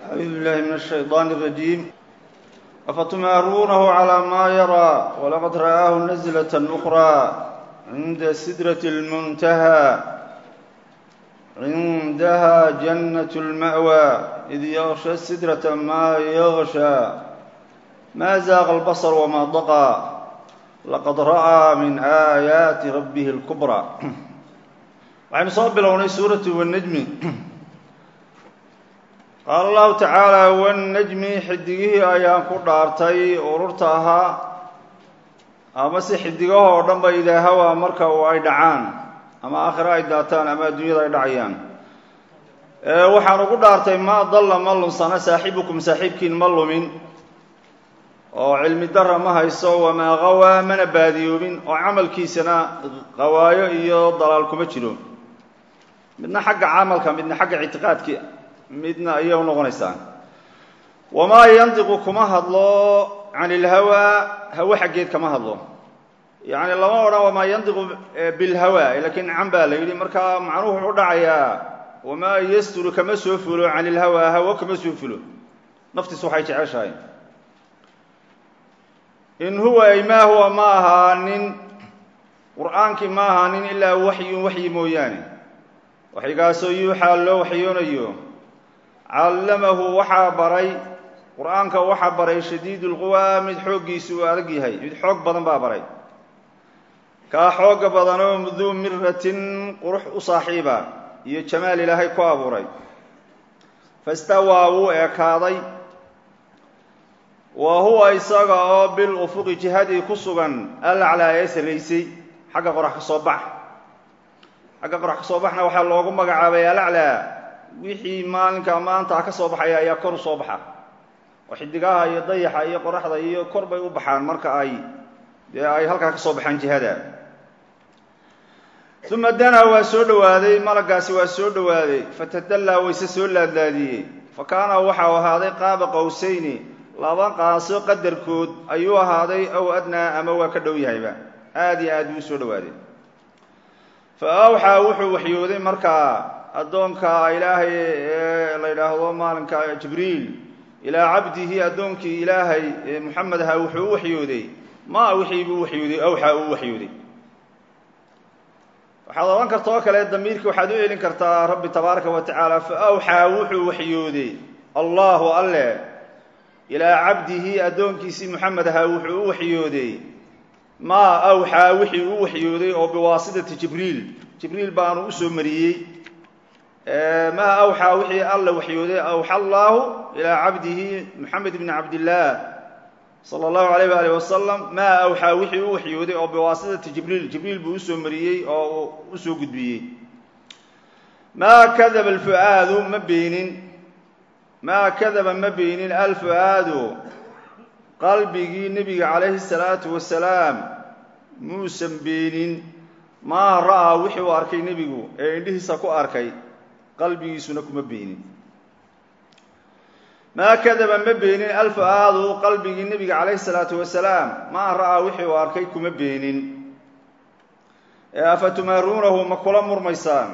أعوذ بالله من الشيطان الرجيم أفتمارونه على ما يرى ولقد رآه نزلة أخرى عند سدرة المنتهى عندها جنة المأوى إذ يغشى السدرة ما يغشى ما زاغ البصر وما طغى لقد رأى من آيات ربه الكبرى waxaynu soo bilownay suuratu wanajmi qaala allahu tacaala wanajmi xidigihii ayaan ku dhaartay ururta ahaa ama si xidigahoo dhan ba idaa hawaa marka uu ay dhacaan ama aakhiro ay daataan ama adduunyada ay dhacayaan waxaan ugu dhaartay ma dalla ma lunsana saaxibukum saaxiibkiin ma lumin oo cilmi dara ma hayso wamaa qawaa mana baadiyoobin oo camalkiisana qawaayo iyo dalaal kuma jiro midna xagga camalka midna xagga ictiqaadki midna ayay u noqonaysaa wamaa yandiqu kuma hadlo can ilhawaa hawe xaggeed kama hadlo yacni lama odhan wamaa yandiqu bilhawa lakiin can baa la yidhi marka macnuhu wuxuu dhacayaa wamaa yasturu kama soo fulo can ilhawaa hawo kama soo fulo naftiis waxay jeceshahay in huwa ay maa huwa ma ahaanin qur'aankii ma ahaanin ilaa waxyun waxyi mooyaane waxyigaasoo yuuxaa loo waxyoonayo callamahu waxaa baray qur'aanka waxaa baray shadiidu lquwaa mid xooggiisu uu adag yahay mid xoog badan baa baray kaa xooga badanoo duu miratin qurux u saaxiiba iyo jamaal ilaahay ku abuuray fastawaa wuu ekaaday wa huwa isaga oo bil ufuqi jihadii ku sugan alaclaa ee sarraysay xagga qorax ka soo bax xagga qorax ka soo baxna waxaa loogu magacaabay alaclaa wixii maalinka maanta ka soo baxaya ayaa kor u soo baxa oo xidigaha iyo dayaxa iyo qoraxda iyo kor bay u baxaan marka ay dee ay halkaa ka soo baxaan jihada uma danaa waa soo dhowaaday malagaasi waa soo dhowaaday fatadallaa wayse soo laadlaadiyey fa kaana waxau ahaaday qaaba qowsayni laba qaaso qadarkood ayuu ahaaday ow adnaa ama waa ka dhow yahayba aada iyo aad buu usoo dhowaaday fa awxaa wuxuu waxyooday markaa addoonka ilaahay ee la yidhaahdo maalinka jibriil ilaa cabdihi addoonkii ilaahay ee moxamed ahaa wuxuu u waxyooday maa wixii buu waxyooday awxaa uu waxyooday waxaad odhan karta oo kale damiirkii waxaad u celin kartaa rabbi tabaaraka wa tacaala fa awxaa wuxuu waxyooday allahu alle ilaa cabdihi addoonkiisii moxamed ahaa wuxuu u waxyooday maa awxaa wixii u waxyooday oo biwaasitati jibriil jibriil baanu usoo mariyey maa awxaa wixii alla waxyooday awxa allaahu ilaa cabdihi moxamed bni cabdillaah sala allahu alayh waalih wasalam maa awxaa wixii u waxyooday oo biwaasitati jibriil jibriil buu usoo mariyey oo usoo gudbiyey maa kadaba alfu'aadu ma beenin maa kadaba ma beenin alfu'aadu qalbigii nebiga calayhi salaatu wasalaam muusan beenin maa ra'aa wixii uu arkay nebigu ee indhihiisa ku arkay qalbigiisuna kuma beenin maa kadaba ma beenin alfu'aadu qalbigii nebiga calayhi salaatu wasalaam maa ra'aa wixii uu arkay kuma beenin ee afatumaaruunahu ma kula murmaysaan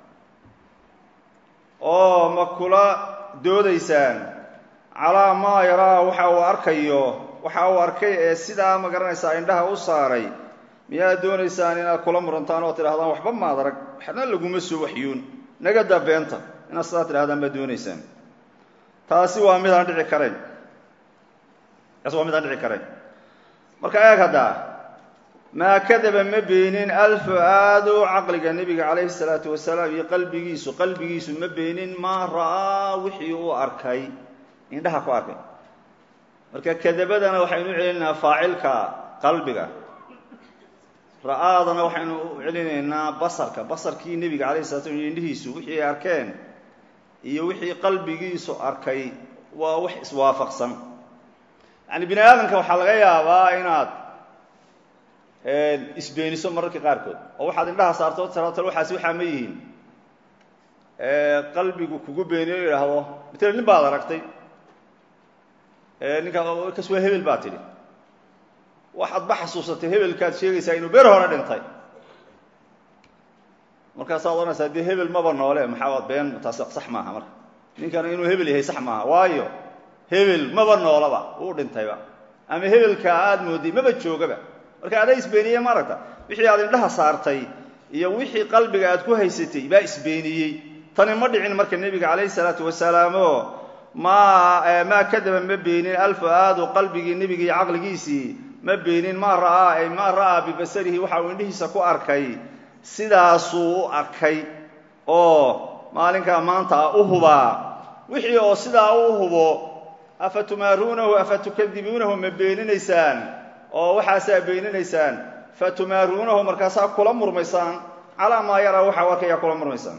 oo ma kula doodaysaan calaa maa yaraa waxa uu arkayo waxa uu arkay ee sidaa ma garanaysaa indhaha u saaray miyaad doonaysaan inaad kula murantaan oo tidhahdaan waxba maad arag waxna laguma soo waxyoon nagadaa beenta inaad sidaa tidhahdaan baad doonaysaan taasi waa midaan dhici karayn taasi waa midaan dhici karayn marka eeg haddaa maa kadaba ma beenin alfu'aadu caqliga nebiga calayhi salaatu wasalaam iyo qalbigiisu qalbigiisu ma beenin maa ra'aa wixii uu arkay indhaha ku arkay marka kadabadana waxaynu u celinaynaa faacilka qalbiga ra'aadana waxaynu u celinaynaa basarka basarkii nebiga calayhi salatu slam iyo indhihiisu wixii ay arkeen iyo wixii qalbigiisu arkay waa wax iswaafaqsan yacani bini aadamka waxaa laga yaabaa inaad isbeeniso mararka qaarkood oo waxaad indhaha saarto tirato waxaasi waxaa ma yihiin qalbigu kugu beeniyo o yidhaahdo matala nin baad aragtay ninkaa kas waa hebel baa tidhi waxaad ba xasuusatay hebelkaad sheegaysaa inuu ber hore dhintay markaasaad odhanaysaa dee hebel maba noole maxaa been taas sax maaha marka ninkana inuu hebel yahay sax maaha waayo hebel maba noolaba uu dhintayba ama hebelkaa aada mooday maba joogaba marka adaa isbeeniyey ma aragta wixii aad indhaha saartay iyo wixii qalbiga aad ku haysatay baa isbeeniyey tani ma dhicin marka nebiga calayhi salaatu wasalaamo maa maa kadaba ma beenin alfu-aadu qalbigii nebiga iyo caqligiisii ma beenin maa ra'aa ay maa ra'aa bibasarihi waxa uu indhihiisa ku arkay sidaasuu u arkay oo maalinkaa maanta u hubaa wixii oo sidaa u hubo afa tumaaruunahu afa tukadibuunahu ma beeninaysaan oo waxaasaa beeninaysaan fa tumaaruunahu markaasaa kula murmaysaan calaa maa yaraa waxa u arkayaa kula murmaysaan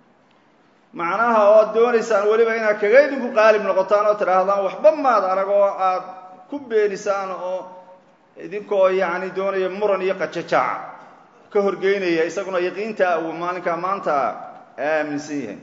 macnaha ood doonaysaan weliba inaad kaga idinku qaalib noqotaan oo tidhaahdaan waxba maad arag oo aad ku beenisaan oo idinkoo yacni doonaya muran iyo qajajaac ka horgeynaya isaguna yaqiinta uu maalinkaa maanta aaminsan yahay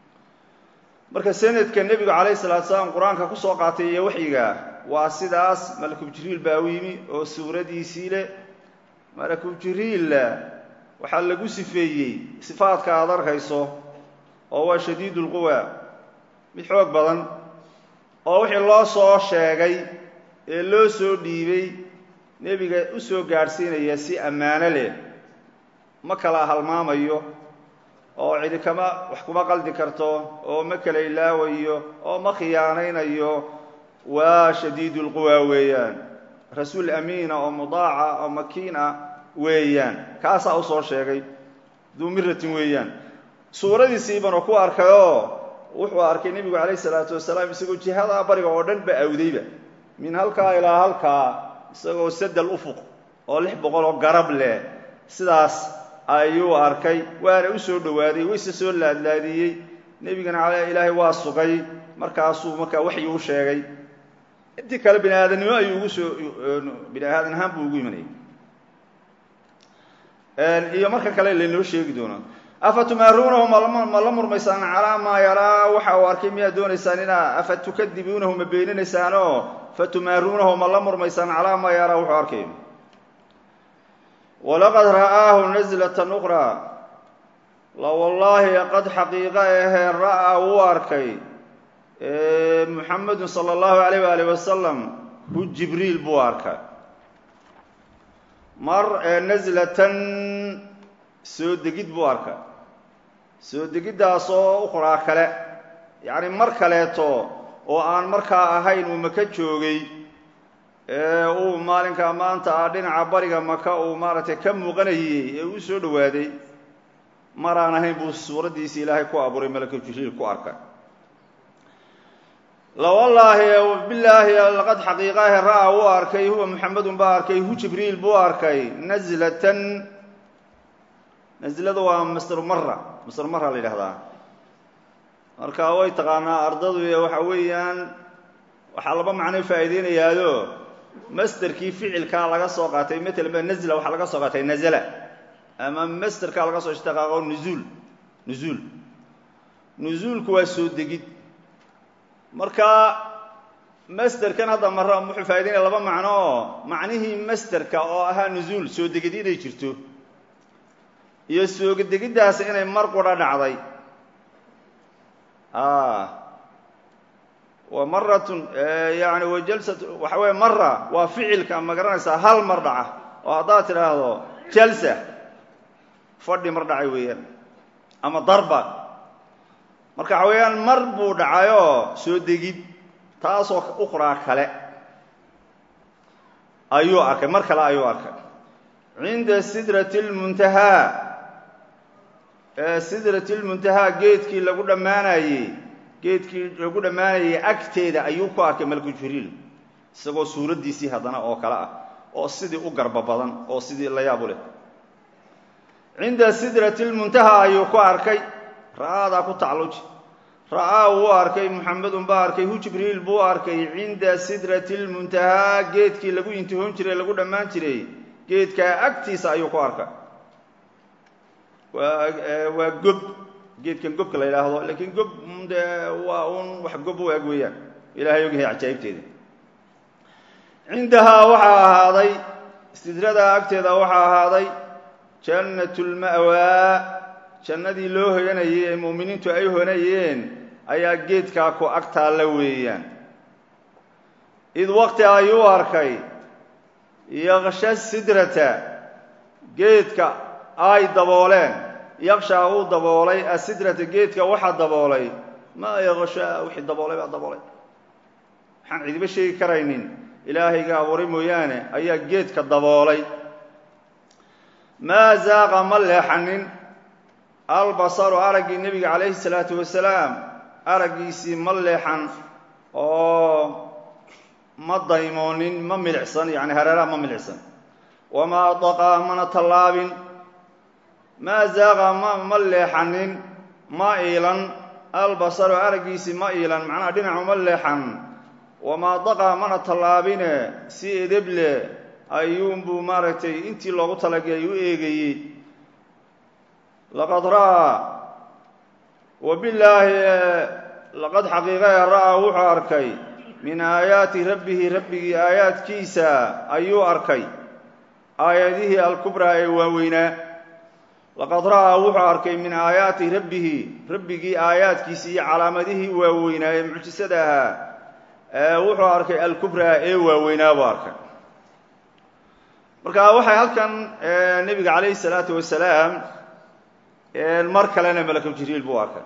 marka sanadka nebigu calayhi salaatu salaam qur-aanka kusoo qaatay iyo waxyiga waa sidaas malakub jibriil baa u yimi oo suuradiisii leh malakub jibriilla waxaa lagu sifeeyey sifaadka aad arkayso oo waa shadiid ulquwa mid xoog badan oo wixii loo soo sheegay ee loo soo dhiibay nebiga u soo gaadhsiinaya si ammaano leh ma kala halmaamayo oo cidi kama wax kuma qaldi karto oo ma kala ilaawayo oo ma khiyaanaynayo waa shadiid ulquwa weeyaan rasuul amiina oo mudaaca oo makiina weeyaan kaasaa usoo sheegay duu miratin weeyaan suuradiisiiban oo ku arkayoo wuxuu arkay nebigu calayhi salaatu wasalaam isagoo jihadaa bariga oo dhan ba awdayba min halkaa ilaa halkaa isagoo sadal ufuq oo lix boqol oo garab leh sidaas ayuu arkay waana u soo dhowaaday wayse soo laadlaadiyey nebigana cale ilaahay waa sugay markaasuu markaa waxyi u sheegay intii kale bini aadamnimo ayuu ugu soo bini aadan ahaan buu ugu imanayay iyo marka kale laynoo sheegi doono afa tumaaruunahu ma la murmaysaan calaa maa yaraa waxa uu arkay miyaad doonaysaan inaa afa tukadibuunahu ma beeninaysaanoo fa tumaaruunahu ma la murmaysaan calaa maa yaraa wuxuu arkay walaqad ra'aahu naslatan uqraa la wallaahi qad xaqiiqa ahee ra'aa wuu arkay muxamedun sala allahu alayh waalih wasalam hu jibriil buu arkay mar naslatan soo degid buu arkay soo degiddaasoo uqraa kale yacni mar kaleeto oo aan markaa ahayn uu maka joogay ee uu maalinkaa maanta ah dhinaca bariga maka uu maaragtay ka muuqanayey ee uu soo dhowaaday mar aan ahayn buu suuraddiisi ilaahay ku abuuray malaka jibriil ku arkay lawallaahi bilaahi laqad xaqiiqahe ra'aa wuu arkay huwa muxamedun baa arkay hu jibriil buu arkay naslatan naslada waa masr mara masr mara la yidhahdaa marka way taqaanaa ardadu waxa weeyaan waxaa laba macno faa'iideynayaado masterkii ficilkaa laga soo qaatay matalan ba nazla waxaa laga soo qaatay nazla ama masterkaa laga soo ishtaqaaqo nuzuul nuzuul nuzuulku waa soo degid marka masterkan hadda mara wuxuu faa'ideynaya laba macno oo macnihii masterka oo ahaa nuzuul soo degid inay jirto iyo soogedegiddaas inay mar qura dhacday wa maratun yani wa jalsat waxa weeye mara waa ficilka ma garanaysaa hal mar dhaca oo haddaad tidhaahdo jalsa fadhi mar dhacay weeyaan ama darba marka waxa weeyaan mar buu dhacayoo soo degid taasoo uqraa kale ayuu arkay mar kale ayuu arkay cinda sidrati lmuntahaa sidrati lmuntahaa geedkii lagu dhammaanayey geedkii lagu dhammaanayey agteeda ayuu ku arkay malku jibriil isagoo suuraddiisii haddana oo kale ah oo sidii u garba badan oo sidii la yaabu leh cinda sidrati lmuntahaa ayuu ku arkay ra'aadaa ku tacluji ra'aa wuu arkay muxamedun baa arkay hu jibriil buu arkay cinda sidrati lmuntahaa geedkii lagu intihoon jiray lagu dhammaan jiray geedkaa agtiisa ayuu ku arkay waa waa gob geedkan gobka la yidhaahdo laakiin gob dee waa un wax gob u eg weeyaan ilahay og yahay cajaa'ibteeda cindahaa waxaa ahaaday sidradaa agteeda waxaa ahaaday jannat lma'waa jannadii loo hoyanayay ee mu'miniintu ay honayeen ayaa geedkaa ku ag taalla weeyaan id waqti ayuu arkay yaqsha sidrata geedka ay dabooleen yaqshaa uu daboolay asidrata geedka waxaa daboolay maa yaqshaa wixii daboolay baa daboolay waxaan cidiba sheegi karaynin ilaahayga abuuray mooyaane ayaa geedka daboolay maa zaaqa ma leexanin albasaru araggii nebiga calayhi salaatu wasalaam araggiisii ma leexan oo ma daymoonin ma milicsan yani hareeraha ma milicsan wamaa daqaa mana tallaabin maa zaaqa ma ma leexanin ma iilan albasaru araggiisii ma iilan macnaha dhinacu ma leexan wamaa daqaa mana tallaabine si edeble ayuunbuu maaragtay intii loogu talagelay u eegayey laqad ra'aa wabillaahi laqad xaqiiqae ra'aa wuxuu arkay min aayaati rabbihi rabbigii aayaadkiisa ayuu arkay aayadihii alkubraa ee waaweynaa laqad ra'aa wuxuu arkay min aayaati rabbihi rabbigii aayaadkiisa iyo calaamadihii waaweynaa ee mucjisada ahaa wuxuu arkay alkubraa ee waaweynaa buu arkay marka waxay halkan nebiga calayhi salaatu wasalaam mar kalena malakul jibriil buu arkay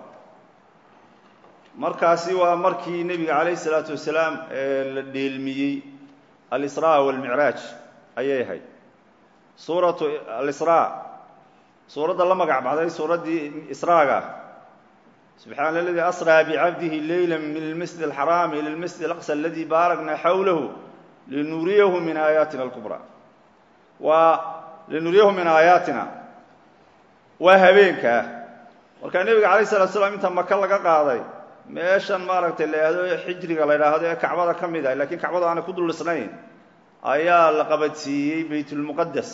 markaasi waa markii nebiga calayhi salaatu wasalaam la dheelmiyey alisraa walmicraaj ayay ahayd suuratu alisraa suuradda la magac baxday suuraddii israaga subxaana aladii asraa bicabdihi leyla min almasjid alxaraami ila almasjid alaqsa aladii baarakna xawlahu linuriyahu min aayaatina alkubraa waa linuriyahu min aayaatina waa habeenkaa markaa nebiga calayh salatu slam inta maka laga qaaday meeshan maaragtay la yidhahdo xijriga la yidhaahdo ee kacbada ka mid ah lakiin kacbada aanay ku dul dhisnayn ayaa la qabadsiiyey baytulmuqadas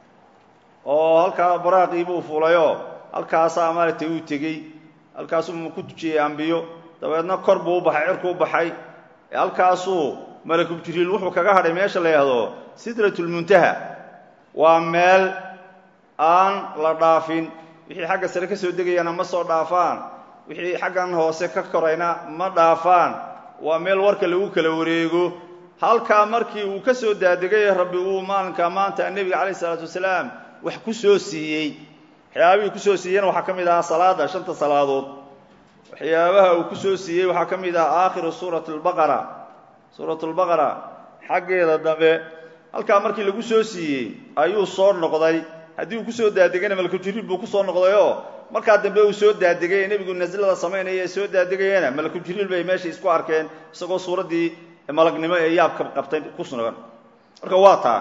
oo halkaa baraaqii buu fulayoo halkaasaa maaragtay uu tegey halkaasuu ku tujiyey ambiyo dabeedna kor buu u baxay cirku u baxay halkaasuu malakul jibriil wuxuu kaga hadhay meesha la yidhaahdo sidratulmuntaha waa meel aan la dhaafin wixii xagga sare ka soo degayana ma soo dhaafaan wixii xaggan hoose ka korayna ma dhaafaan waa meel warka lagu kala wareego halkaa markii uu ka soo daadegay rabbi uu maalinka maanta nebiga calayh isalaatu wasalaam wax ku soo siiyey waxyaabihii kusoo siiyeyna waxaa ka mid ahaa salaada shanta salaadood waxyaabaha uu ku soo siiyey waxaa ka mid ahaa aakhiru suurat lbaqara suurat lbaqara xaggeeda dambe halkaa markii lagu soo siiyey ayuu soo noqday haddii uu kusoo daadegayna malakul-jibriil buu kusoo noqdayoo markaa dambe uu soo daadegay ee nebigu naslada samaynaya ee soo daadegayana malakul-jibriil bay meesha isku arkeen isagoo suuraddii malagnimo ee yaabka qabtay ku sugan marka waa taa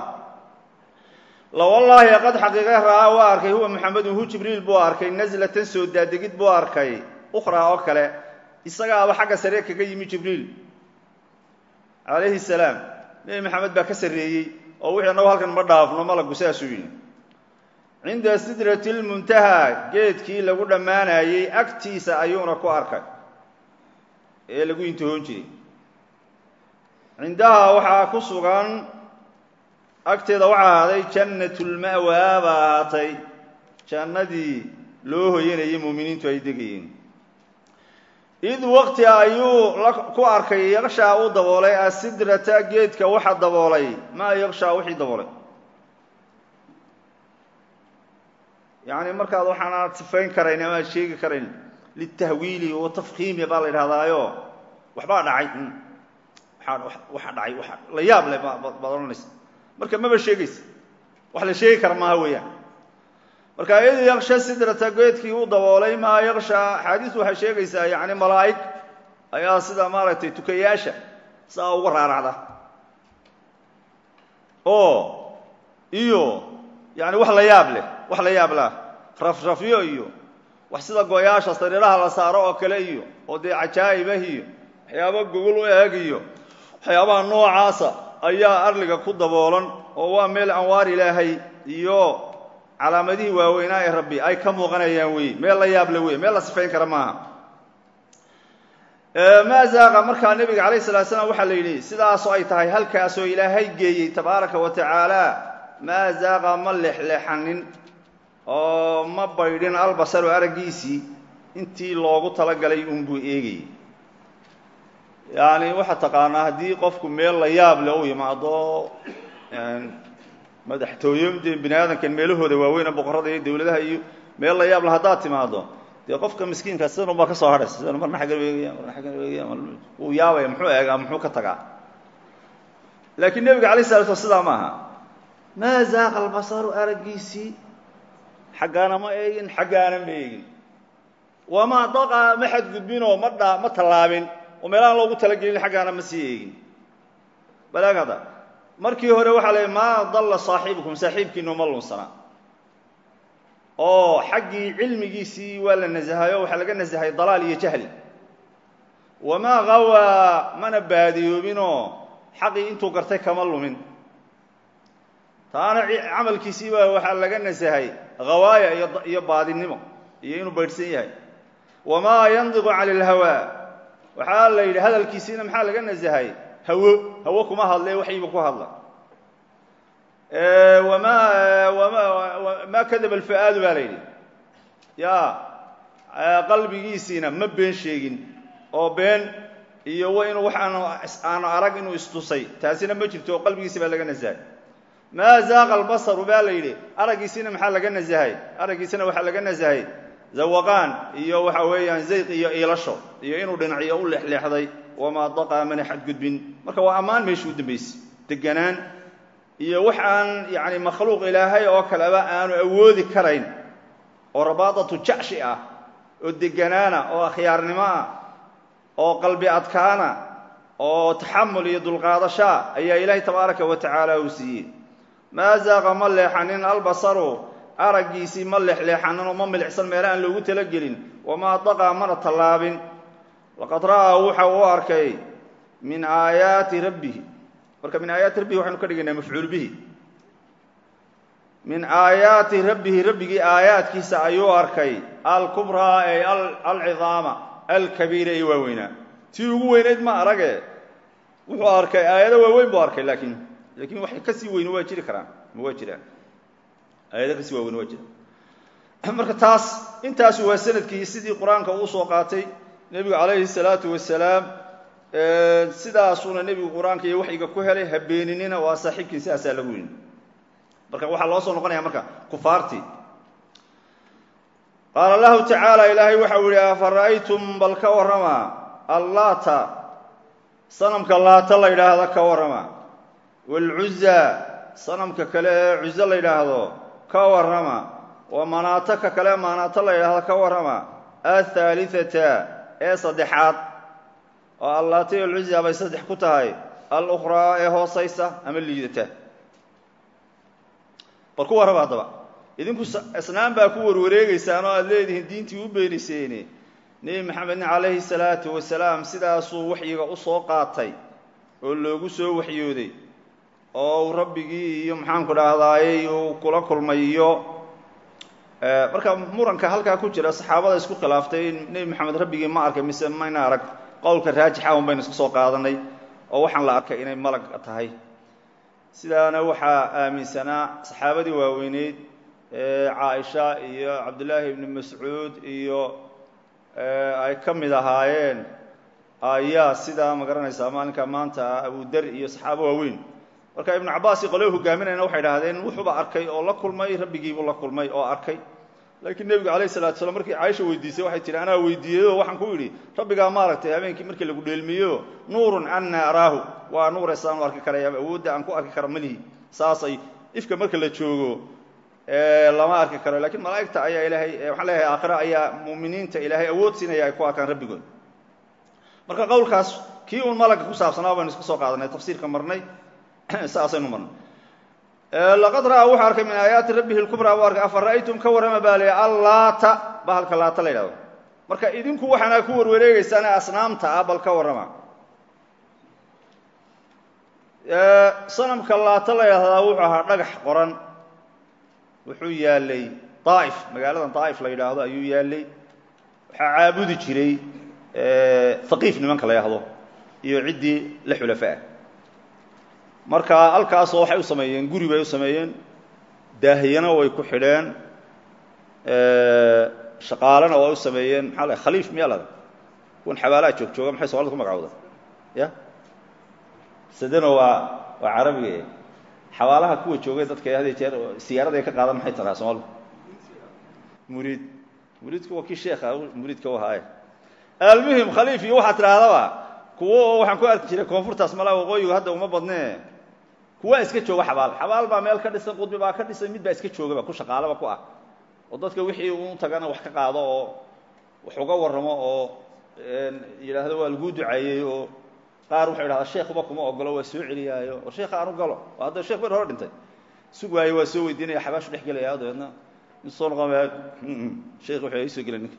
lawallaahi qad xaqiiqa ra'aa waa arkay huwa maxamedun hu jibriil buu arkay naslatan soo daadegid buu arkay ukhraa oo kale isagaaba xagga sare kaga yimi jibriil calayhi salaam nebi maxamed baa ka sarreeyey oo wixii annagu halkan ma dhaafno malagu saasuu yidhi cinda sidrati lmuntaha geedkii lagu dhammaanayey agtiisa ayuuna ku arkay ee lagu intihoon jiray cindaha waxaa ku sugan agteeda waxaa ahaaday jannatulma'waa baa ahaatay jannadii loo hoyanayay muuminiintu ay degayeen id waqti ayuu ku arkay yaqshaa uu daboolay asidrata geedka waxa daboolay maa yaqshaa wixii daboolay yacni markaad waxaanaad sifayn karayn ama aad sheegi karayn litahwiili wa tafkiimi baa la yidhahdaayo waxbaa dhacay waxa dhacay waa la yaab leh baad odhanaysa marka maba sheegaysa wax la sheegi kara maaha weeyaan marka id yaqsha sidrata geedkii uu daboolay maa yaqsha axaadiistu waxay sheegaysaa yacni malaa'ig ayaa sida maaragtay tukayaasha saa uga raaracda oo iyo yani wax la yaab leh wax la yaab lah rafrafyo iyo wax sida gooyaasha sariiraha la saaro oo kale iyo oo dee cajaa'ibah iyo waxyaaba gogol u eeg iyo waxyaabaha noocaasa ayaa arliga ku daboolan oo waa meel anwaar ilaahay iyo calaamadihii waaweynaa ee rabbi ay ka muuqanayaan wey meel la yaable wey meel la sifayn kara maaha maa zaaqa markaa nebiga calayh salatu slam waxaa la yidhi sidaasoo ay tahay halkaasoo ilaahay geeyey tabaaraka wa tacaala maa zaaqa ma leexleexanin oo ma baydhin albasaru araggiisii intii loogu talagalay uunbuu eegayey yani waxaad taqaanaa haddii qofku meel la yaab le u yimaado madaxtooyo dee bini aadamkan meelahooda waaweyn boqorada iyo dawladaha iyo meel la yaab le haddaad timaado dee qofka miskiinka sidan unbaa ka soo hadhaysa sidan marna xaggan eegaya marna xaggan eegaya wuu yaabaya muxuu eegaa muxuu ka tagaa laakiin nebiga alay sala slam sidaa maaha maa zaaqa albasaru araggiisii xaggaana ma eegin xaggaana ma eegin wamaa daqa ma xadgudbinoo ma dha ma tallaabin oo meelahaan loogu talagelin xaggaana ma sii eegin balaag hadda markii hore waxaa la maa dalla saaxibukum saaxiibkiinu ma lunsana oo xaggii cilmigiisii waa la nasahayo waxaa laga nasahay dalaal iyo jahli wamaa gawaa mana baadiyoobinoo xaqii intuu gartay kama lumin taana camalkiisiiba waxaa laga nasahay hawaaya iyo baadinimo iyo inuu baydhsan yahay wamaa yandiqu cani اlhawaa waxaa la yidhi hadalkiisiina maxaa laga nasahay hawo hawo kuma hadle waxyiba ku hadla ma kadaba alfa'aadu baa la yidhi ya qalbigiisiina ma been sheegin oo been iyo w inuu wax aanu arag inuu istusay taasina ma jirto oo qalbigiisi baa laga nasahay maa zaaqa albasaru baa la yidhi araggiisina maxaa laga nasahay araggiisina waxaa laga nasahay zawaqaan iyo waxa weeyaan zayq iyo iilasho iyo inuu dhinacyo u leexleexday wamaa daqaa mana xadgudbin marka waa ammaan meesha u dambaysay deganaan iyo wax aan yani makhluuq ilaahay oo kaleba aanu awoodi karayn oo rabaadatu jacshi ah oo deganaana oo akhyaarnimo ah oo qalbi adkaana oo taxamul iyo dulqaadashaa ayaa ilaahay tabaaraka wa tacaala uu siiyey maa zaaqa ma leexanin albasaru araggiisii ma leexleexanin oo ma milicsan meela aan loogu talagelin wamaa daqaa mana tallaabin laqad ra'aa waxa uu arkay min aayaati rabbihi marka min aayaati rabbihi waxaynu ka dhigaynaa mafcuul bihi min aayaati rabbihi rabbigii aayaadkiisa ayuu arkay alkubraa ee alcidaama alkabiira ee waaweynaa tii ugu weynayd ma arage wuxuu arkay aayado waaweyn buu arkay laakiin laakiin wax kasii weyni waa jiri karaan ma waa jiraan aayado kasii waaweyn waa jiraan marka taas intaasu waa sanadkii sidii qur-aanka uu soo qaatay nebigu calayhi salaatu wasalaam sidaasuuna nebigu qur-aanka iyo waxyiga ku helay habeeninina waa saaxiibkiin sidaasaa lagu yidhi marka waxaa loo soo noqonaya marka kufaartii qaala lahu tacaala ilaahay waxa uu yihi afara'aytum bal ka warrama allaata sanamka laata la yidhaahdo ka warrama waalcuza sanamka kale ee cuzo la yidhaahdo ka warrama wa manaato ka kale manaato la yidhaahdo ka warrama athaalithata ee saddexaad oo allaata iyo alcuza bay saddex ku tahay alukhraa ee hoosaysa ama liidata bal ku warraba haddaba idinku asnaan baa ku warwareegeysaan oo aada leedihiin diintii u beeniseyne nebi maxamedna calayhi salaatu wasalaam sidaasuu waxyiga u soo qaatay oo loogu soo waxyooday oo uu rabbigii iyo maxaanku dhahdaayey uu kula kulmay iyo marka muranka halkaa ku jira saxaabada isku khilaaftay nebi maxamed rabbigii ma arkay mise mayna arag qowlka raajixa un baynu iska soo qaadanay oo waxaan la arkay inay malag tahay sidaana waxaa aaminsanaa saxaabadii waaweyneyd caaisha iyo cabdullaahi ibni mascuud iyo ay ka mid ahaayeen ayaa sidaa ma garanaysaa maalinka maanta abudar iyo saxaabo waaweyn marka ibnu cabbaasi qolyo hogaaminayna waxay idhahdeen wuxuuba arkay oo la kulmay rabbigiibuu la kulmay oo arkay laakiin nebigu alayh salatu slam markii caaisha weydiisay waxay tihi anaa weydiiyey oo waxaan ku yidhi rabbigaa maaragtay habeenkii markii lagu dheelmiyo nuurun anna araahu waa nuure saan u arki karaya awoodda aan ku arki kara malihi saasay ifka marka la joogo lama arki karo lakiin malaa'igta ayaa ilaahay waxaan leeyahay aakhira ayaa mu'miniinta ilaahay awood siinaya ay ku arkaan rabbigood marka qowlkaas kii uun malagga ku saabsanaa baynu iska soo qaadanay tafsiirka marnay saasaynu marnay laqad ra'aa wuxuu arkay min aayaati rabbihi lkubraa buu arkay afa ra'aytum ka warrama baa la allaata bahalka laata la yidhahdo marka idinku waxaana ku warwareegeysaan asnaamta ah bal ka warrama sanamka laata la yidhahdaa wuxuu ahaa dhagax qoran wuxuu yaalay daa'if magaaladan daa'if la yidhaahdo ayuu yaalay waxaa caabudi jiray haqiif nimanka la yidhahdo iyo ciddii la xulafaah marka halkaasoo waxay u sameeyeen guri bay u sameeyeen daahiyana way ku xidheen shaqaalena waa u sameeyeen maxaa la khaliif miyaa lada kuwan xabaalaha joog jooga maxay somalida ku magacowda ya sadano waa waa carabiga xabaalaha kuwa joogay dadka hadee jeer siyaarada ay ka qaadan maxay taraa soomaalida muriid muriidku waa kii sheekha muriidka u ahaaye almuhim khaliif iyo waxaa tidhaahdaba kuwo waxaan ku arki jiray koonfurtaas malaa waqooyigu hadda uma badnee kuwa iska jooga xabaal xabaal baa meel ka dhisan qudbi baa ka dhisan mid baa iska joogaba ku shaqaalaba ku ah oo dadka wixii u tagana wax ka qaado oo wax uga warramo oo yidhaahdo waa laguu ducaeyey oo qaar wuxuu idhahdaa sheekuba kuma ogolo waa soo celiyaayo war sheekha aanu galo oo hadda sheekh ber hore dhintay sug waayo waa soo weydiinaya xabaashu dhex gelaya dabeedna in soo noqon sheekh wuxuu isoo gelay ninka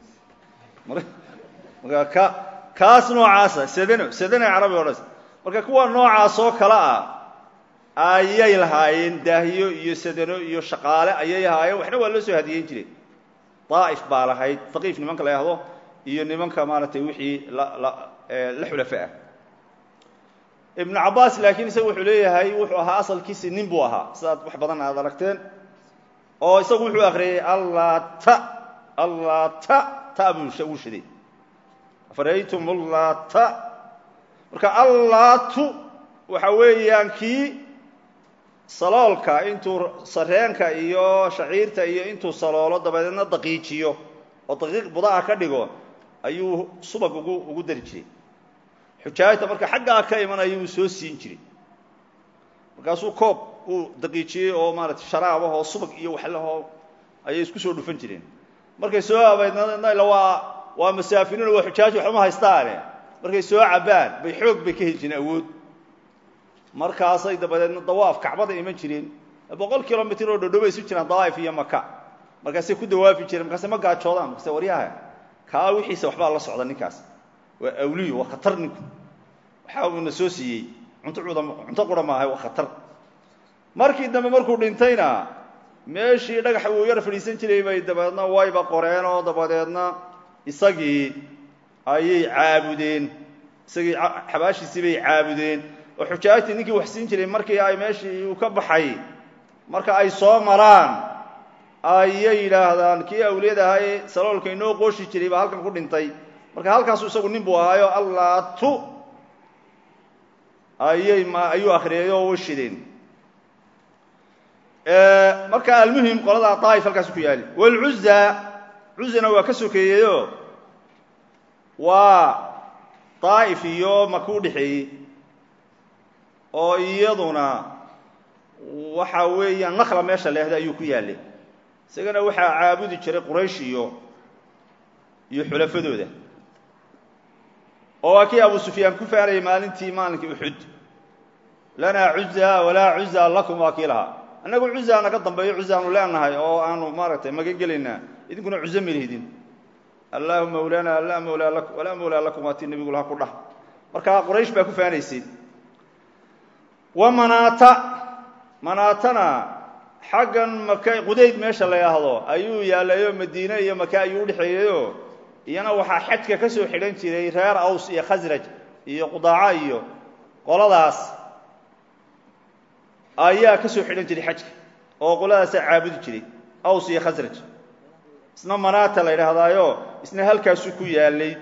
marka ka kaas noocaasa sadano sadano carabi o dhan marka kuwa noocaas oo kale ah ayay lahaayeen daahiyo iyo sadano iyo shaqaale ayay lahaayeen waxna waa loo soo hadiyeyn jiray daa'if baa lahayd haqiif nimanka la yahdo iyo nimanka maaragtay wixii la la la xulafa ah ibnu cabbaas laakiin isaga wuxuu leeyahay wuxuu ahaa asalkiisi nin buu ahaa sidaad wax badan aad aragteen oo isagu wuxuu akriyey allata allata ta buu wuu shaday afaraytum allata marka allatu waxa weeyaan kii saloolka intuu sareenka iyo shaciirta iyo intuu saloolo dabadeedna daqiijiyo oo daqiiq budaa ka dhigo ayuu subag ugu ugu dari jiray xujaajta marka xaggaa ka imanaya uu soo siin jiray markaasuu koob uu daqiijiyey oo maaratay sharaabah oo subag iyo waxlahoo ayay isku soo dhufan jireen markay soo abaydnala waa waa masaafiriin waa xujaaj waxuma haystaane markay soo cabaan bay xoog bay ka heli jireen awood markaasay dabadeedna dawaaf kacbada iman jireen boqol kilomitr oo dhodhow bay isu jiraan dawaif iyo maka markaasay ku dawaafi jireen markaasay ma gaajoodaan markaase waryaha kaa wixiisa waxbaa la socda ninkaas waa awliyo waa khatar ninku waxa uuna soo siiyey cunto uda cunto qura maahay waa khatar markii dambe markuu dhintayna meeshii dhagaxa uu yar fadhiisan jiray bay dabadeedna wayba qoreen oo dabadeedna isagii ayay caabudeen isagii xabaashiisii bay caabudeen oo xujaajtii ninkii wax siin jiray markii ay meeshii uu ka baxay marka ay soo maraan ayay yidhaahdaan kii awliyada ahaa ee saloolka inoo qooshi jiray baa halkan ku dhintay marka halkaasu isagu nin buu ahaayo allatu ayay ma ayuu akriyay oo way shideen marka almuhim qoladaa daa'if halkaas ku yaali walcuza cuzana waa ka sokeeyeyo waa daa'if iyo maka u dhexeeyey oo iyaduna waxa weeyaan nakla meesha leehda ayuu ku yaalay isagana waxaa caabudi jiray quraysh iyo iyo xulafadooda oo waa kii abu sufyaan ku faanayay maalintii maalinkii uxud lanaa cuza walaa cuza lakum waa kii lahaa annagu cuza naga dambeeyo cuzaanu leenahay oo aanu maaragtay magan gelaynaa idinkuna cuzo malihidin allahu mawlana laa mawlaa lakum walaa mawlaa lakum waa tii nebigu laha ku dhah marka quraysh baa ku faanaysay wa manaata manaatana xaggan maka qudayd meesha la yhaahdo ayuu yaalayo madiine iyo maka ayuu udhexeeyeyo iyana waxaa xajka ka soo xidhan jiray reer aws iyo khasraj iyo qudaaca iyo qoladaas ayaa ka soo xidhan jiray xajka oo qoladaasaa caabudi jiray aws iyo khasraj isna manaata la yidhaahdaayo isna halkaasuu ku yaalay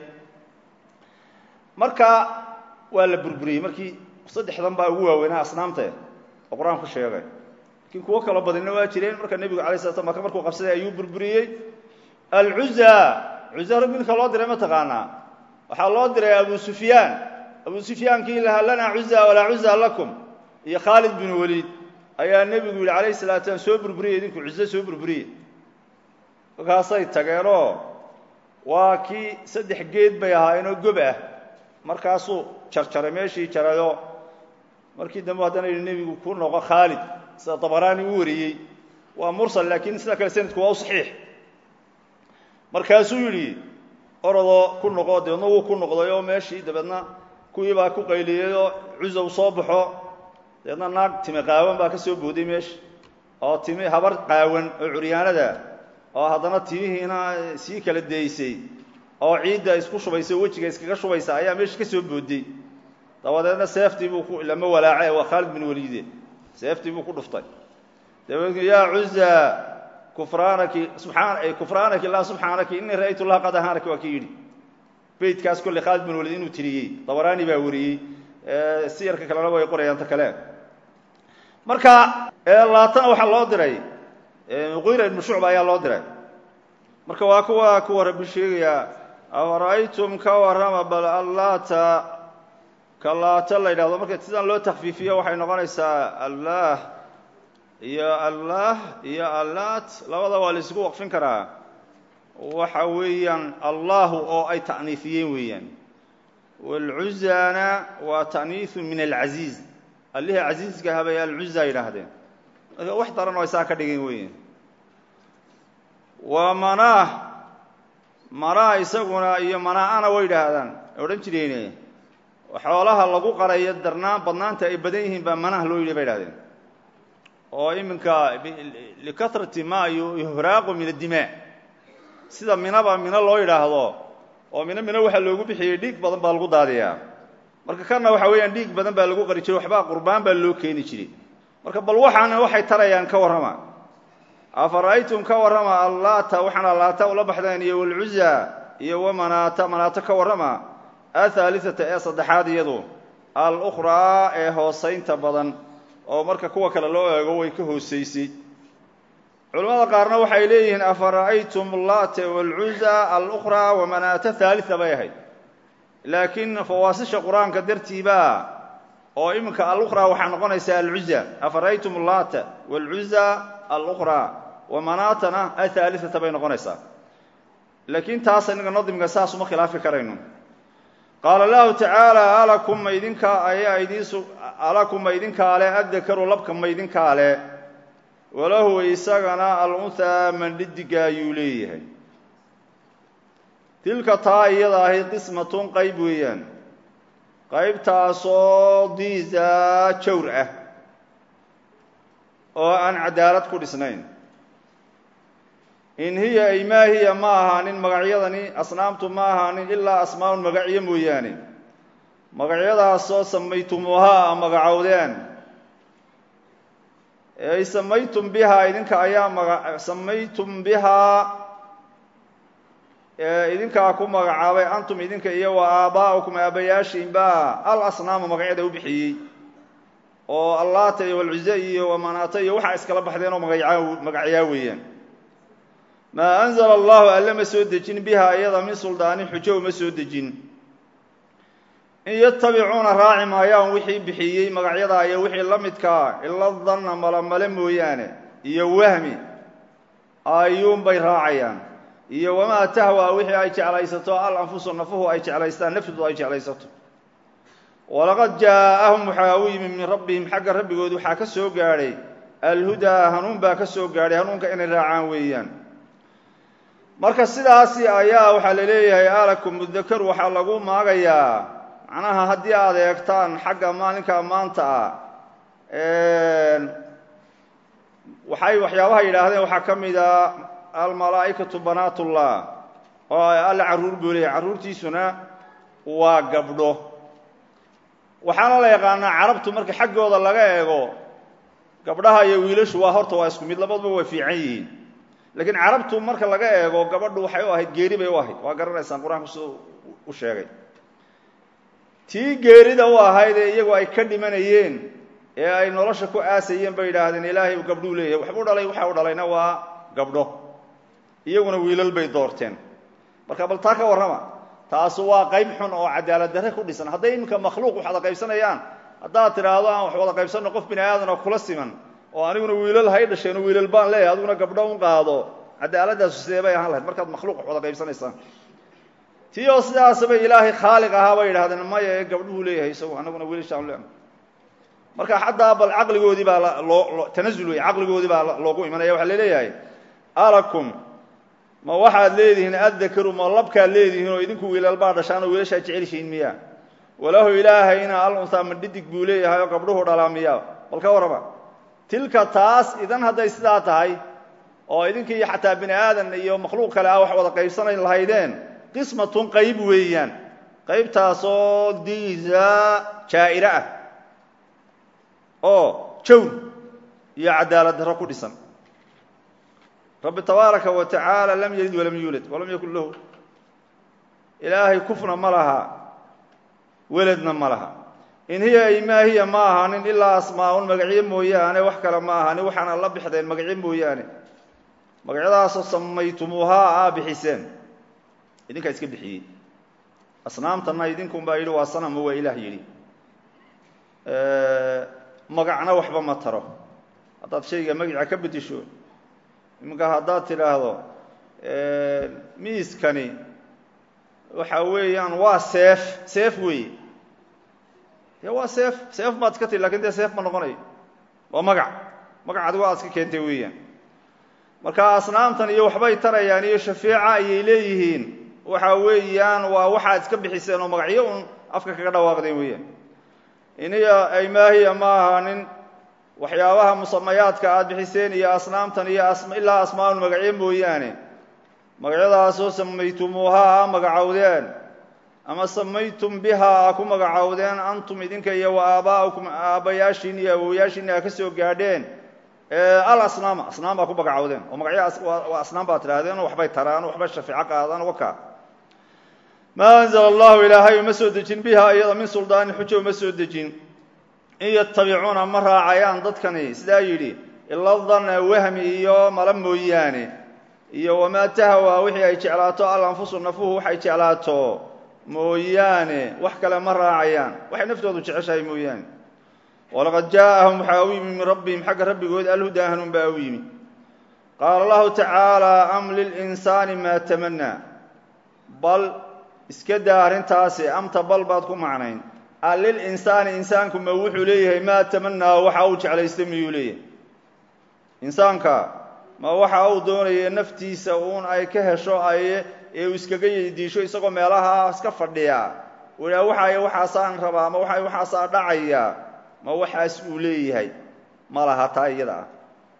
marka waa la burburiyey markii saddexdan baa ugu waaweynaa asnaamte oo qur-aanku sheegay lakiin kuwo kaloo badinna waa jireen marka nebigu alay sla slam maka markuu qabsaday ayuu burburiyey alcuza cuza minka loo diray ma taqaanaa waxaa loo diray abu sufyaan abu sufyaankii lahaa lanaa cuza walaa cuza lakum iyo khaalid bin waliid ayaa nebigu yihi alayh salatu slam soo burburiyey idinku cuzo soo burburiye markaasay tageenoo waa kii saddex geed bay ahaayeenoo gob ah markaasuu jarjaray meeshii jarayo markii dambe haddana yidhi nebigu ku noqo khaalid sida dabaraani u wariyey waa mursal laakiin sida kale sanadku waa u saxiix markaasuu yidhi orodoo ku noqo dabeedna wuu ku noqday oo meeshii dabeedna kuwii baa ku qayliyey oo cuzow soo baxo dabeedna naag time qaawan baa ka soo booday meesha oo timi habar qaawan oo curyaanada oo haddana timihiina sii kala daysay oo ciidda isku shubaysa wejiga iskaga shubaysa ayaa meesha ka soo booday dabadeedna seeftii buu ku lama walaace waa khaalid bin waliide seeftii buu ku dhuftay dabeedna yaa cuza kufraanaki subaan kufraanaki laa subxaanaki inii ra'aytu laha qad ahaanaki waa kii yidhi beytkaas kolley khaalid bin waliid inuu tiriyey dabaraani baa wariyey siyarka kalena way qorayaan ta kale marka laatana waxaa loo diray muqira ibnu shucba ayaa loo diray marka waa kuwa kuwa rabbi sheegaya afara'aytum ka warrama bal allaata ka laata la yidhahdo marka sidaan loo takfiifiyo waxay noqonaysaa allaah iyo allaah iyo allaat labada waa la isugu waqfin karaa waxa weeyaan allahu oo ay ta'niifiyeen weeyaan waalcuzana waa ta'niisu min alcaziiz allihii casiiska habay alcuza yidhaahdeen marka wax daran oo ay saa ka dhigeen weeyaan waa manaah manaah isaguna iyo manaa'ana way yidhaahdaan odhan jireen xoolaha lagu qarayo darnaan badnaanta ay badan yihiin baa manaah loo yidhi bay idhahdeen oo iminka likatrati ma yuhraaqu min addimaa sida minaba mino loo yidhaahdo oo mino mino waxaa loogu bixiyey dhiig badan baa lagu daadiyaa marka kana waxa weeyaan dhiig badan baa lagu qari jiray waxbaa qurbaan baa loo keeni jiray marka bal waxaana waxay tarayaan ka warrama afara'aytum ka warrama allaata waxaan allaata ula baxdeen iyo walcuza iyo wamanaata manaato ka warrama athaalithata ee saddexaad iyadu alukhraa ee hoosaynta badan oo marka kuwa kale loo eego way ka hoosaysay culimmada qaarna waxay leeyihiin afara'aytum laate walcuza alukhraa wamanaata thaalita bay ahayd laakiin fawaasisha qur-aanka dartiibaa oo iminka alukhraa waxaa noqonaysaa alcuza afara'aytum laata walcuza alukhraa wamanaatana athaalithata bay noqonaysaa laakiin taas inaga nadimka saas uma khilaafi karayno qaala lahu tacaala alakum ma idinkaa ayaa idiinsu alakum ma idinkaa le addakaru labka ma idinkaa le walahu isagana alunhaa mandhidiga ayuu leeyahay tilka taa iyada ahi qismatun qayb weeyaan qaybtaasoo diisa jawr ah oo aan cadaalad ku dhisnayn in hiya ay maa hiya ma ahaanin magacyadani asnaamtu ma ahaanin ilaa asmaa'un magacyo mooyaane magacyadaasoo samaytumuuhaa a magacowdeen ay samaytum bihaa idinka ayaa maga samaytum bihaa idinkaa ku magacaabay antum idinka iyo wa aabaa'ukum aabayaashiinba al asnaama magacyada u bixiyey oo allaata iyo walcuze iyo wamanaata iyo waxaa iskala baxdeen oo magayaa magacyaa weeyaan maa anzala allahu alle ma soo dejin bihaa iyada min suldaanin xujo uma soo dejin in yatabicuuna raaci maayaan wixii bixiyey magacyadaa iyo wixii la midkaa ila danna malamale mooyaane iyo wahmi ayuunbay raacayaan iyo wamaa tahwa wixii ay jeclaysato al anfusu nafuhu ay jeclaystaan nafdu ay jeclaysato walaqad jaa'ahum waxaa u yimi min rabbihim xagga rabbigood waxaa ka soo gaadhay alhudaa hanuun baa ka soo gaadhay hanuunka inay raacaan weeyaan marka sidaasi ayaa waxaa la leeyahay alakum mudakar waxaa lagu maagayaa macnaha haddii aad eegtaan xagga maalinka maanta ah waxay waxyaabaha yidhaahdeen waxaa ka mid a almalaa'ikatu banaatullah oo alle carruur buu leeyahay carruurtiisuna waa gabdho waxaana la yaqaanaa carabtu marka xaggooda laga eego gabdhaha iyo wiilashu waa horta waa isku mid labaduba way fiican yihiin laakiin carabtu marka laga eego gabadhu waxay u ahayd geeri bay u ahayd waa garanaysaan qur-aanku siduu u sheegay tii geerida u ahayd ee iyagu ay ka dhimanayeen ee ay nolosha ku aasayeen bay yidhaahdeen ilaahay uu gabdhuu leeyahay waxbuu dhalay waxa u dhalayna waa gabdho iyaguna wiilal bay doorteen marka bal taa ka warrama taasu waa qayb xun oo cadaalad darre ku dhisan hadday iminka makhluuq wax wada qaybsanayaan haddaad tidhaahdo aan wax wada qaybsanno qof bini aadan oo kula siman oo aniguna wiilal hay dhasheen oo wiilal baan leeyahay adiguna gabdho un qaado cadaaladaasu sidee bay ahaan lahayd markaad makhluuq wax wada qaybsanaysaan tii oo sidaasbay ilaahay khaaliq ahaa bay yidhahdeen maya ee gabdhuhu leeyahay isagu anaguna wiilashaan le marka xataa bal caqligoodii baa loo tanazul wey caqligoodii baa loogu imanaya waxaa laleeyahay alakum ma waxaad leedihiin addakaru ma labkaad leedihiin oo idinku wiilal baa dhashaan oo wiilashaa jecelshihiin miya walahu ilaahayna al unhaa ma dhidig buu leeyahay oo gabdhuhu dhalaa miya bal ka warrama tilka taas idan hadday sidaa tahay oo idinkii xataa bini aadan iyo makhluuq kale ah wax wada qaybsanayn lahaydeen qismatun qayb weeyaan qaybtaasoo diisa jaa'ire ah oo jawr iyo cadaalad darro ku dhisan rabbi tabaaraka wa tacaala lam yalid walam yuulad walam yakun lahu ilaahay kufna ma laha weladna ma laha in hiya ay maa hiya ma ahanin ilaa asmaa'un magacyo mooyaane wax kale ma ahanin waxaana la bixdeen magacyo mooyaane magacyadaasoo samaytumuuhaa aa bixiseen idinkaa iska bixiyey asnaamtana idinkunbaa yidhi waa sanamo waa ilaah yidhi magacna waxba ma taro haddaad shayga magaca ka bedisho iminka haddaad tidhaahdo miiskani waxa weeyaan waa seef seef weeye dee waa seef seef baad iska tii lakin dee seef ma noqonayo waa magac magac adigo aad iska keentay weeyaan marka asnaamtan iyo waxbay tarayaan iyo shafeeca ayay leeyihiin waxa weeyaan waa waxaad iska bixiseen oo magacyo un afka kaga dhawaaqdeen weeyaan iniya ay maahiya ma ahaanin waxyaabaha musamayaadka aad bixiseen iyo asnaamtan iyo ilaa asmaa'un magacyo mooyaane magacyadaasoo samaytumuuhaa a magacowdeen ama samaytum bihaa a ku magacowdeen antum idinka iyo wa aabaa'ukum aabbayaashiin iyo awowayaashiin a ka soo gaadheen al asnaama asnaam baa ku magacowdeen oo magacyo waa asnaam baad tidhahdeen oo waxbay taraan waxbay shafeeco qaadaan waka maa anzala allahu ilaahay uma soo dejin bihaa iyada min suldaanin xujo uma soo dejin in yatabicuuna ma raacayaan dadkani sidaa yidhi ila danna wahmi iyo mala mooyaane iyo wamaa tahawaa wixii ay jeclaato al anfusu nafuhu waxay jeclaato mooyaane wax kale ma raacayaan waxay naftoodu jeceshahay mooyaane walaqad jaaءahum waxaa u yimi min rabbihim xagga rabbigood alhudaa hanuun baa u yimi qaala allahu tacaala am lilinsaani maa tamanaa bal iska daa arrintaasi amta bal baad ku macnayn a lilinsaani insaanku ma wuxuu leeyahay maa tamanaa waxa uu jeclaystay miyuu leeyahay insaanka ma waxa uu doonaya naftiisa uun ay ka hesho ay ee uu iskaga yeydiisho isagoo meelaha iska fadhiya ua waxay waxaasaan rabaa ma waxa waxaasaa dhacaya ma waxaas uu leeyahay ma laha taa iyada ah